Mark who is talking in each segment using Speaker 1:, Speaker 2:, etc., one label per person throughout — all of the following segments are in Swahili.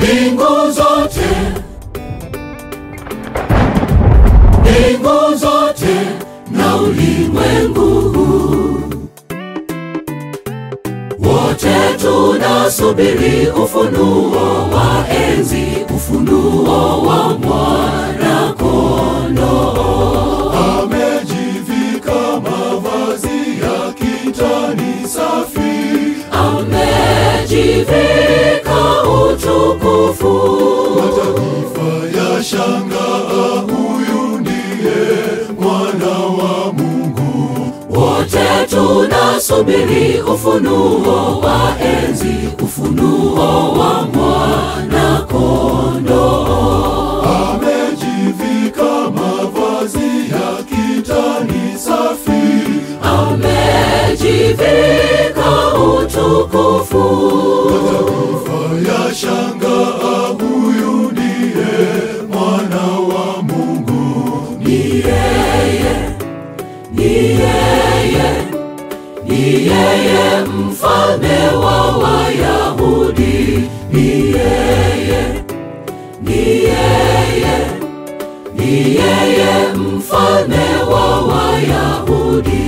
Speaker 1: mbingu zote, mbingu zote na ulimwengu huu, wote tunasubiri ufunuo wa enzi, ufunuo wa mwana kondoo.
Speaker 2: Amejivika mavazi ya kitani safi,
Speaker 1: amejivika utukufu,
Speaker 2: mataifa ya shangaa, huyu ndiye mwana wa Mungu.
Speaker 1: wote tunasubiri ufunuo wa enzi, ufunuo wa mwana kondoo.
Speaker 2: Amejivika mavazi ya kitani safi,
Speaker 1: amejivika utukufu,
Speaker 2: mataifa ya shangaa, huyu ndiye mwana wa Mungu.
Speaker 1: ni yeye, ni yeye, ni yeye mfalme wa Wayahudi, ni yeye, ni yeye, ni yeye mfalme wa Wayahudi.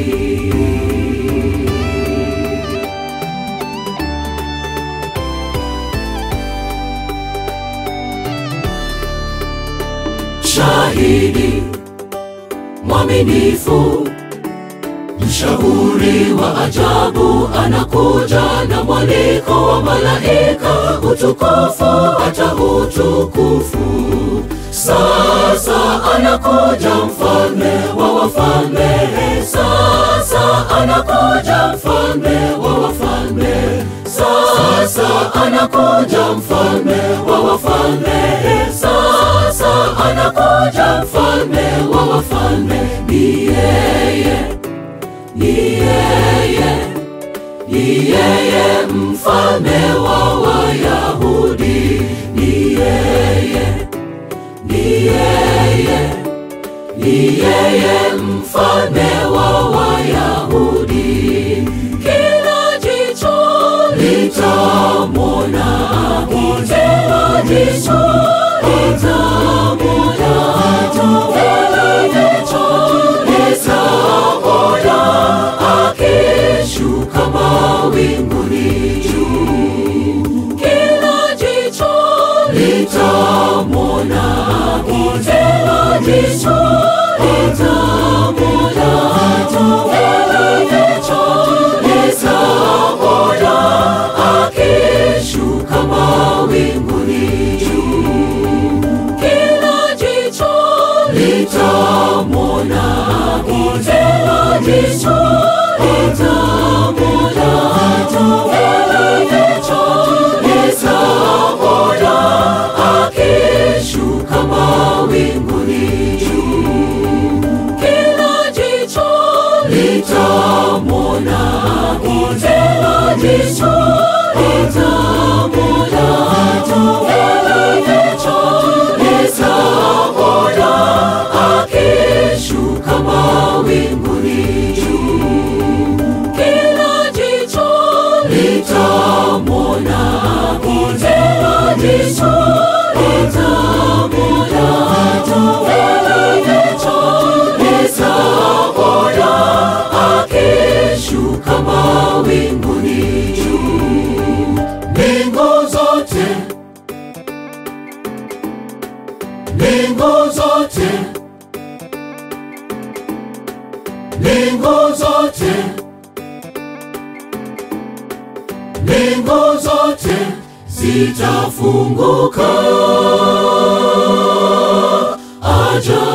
Speaker 1: Shahidi mwaminifu, mshauri wa ajabu, anakuja na mwaliko wa malaika, utukufu hata utukufu. Sasa anakuja mfalme wa wafalme, sasa anakuja mfalme wa wafalme, sasa anakuja mfalme wa wafalme, sasa anakuja mfalme wa wafalme, ni yeye, ni yeye, ni yeye mfalme wa Wayahudi, ni yeye, ni yeye, ni yeye mfalme wa Wayahudi. Kila jicho litamwona, kila jicho litamwona, kila jicho litamwona akishuka mawinguni juu. Kila jicho litamwona, kila jicho litamwona, kila jicho litamwona akishuka mawinguni juu. Kila jicho litamwona, kila jicho litamwona, kila jicho litamwona akishuka mawinguni juu. Kila jicho litamwona, kila jicho litamwona, kila jicho litamwona akishuka mawinguni juu. Kila jicho litamwona, kila jicho litamwona, kila jicho litamwona akishuka mawinguni juu.
Speaker 2: Mbingu zote, mbingu zote, mbingu zote, mbingu zote
Speaker 1: zitafunguka ajabu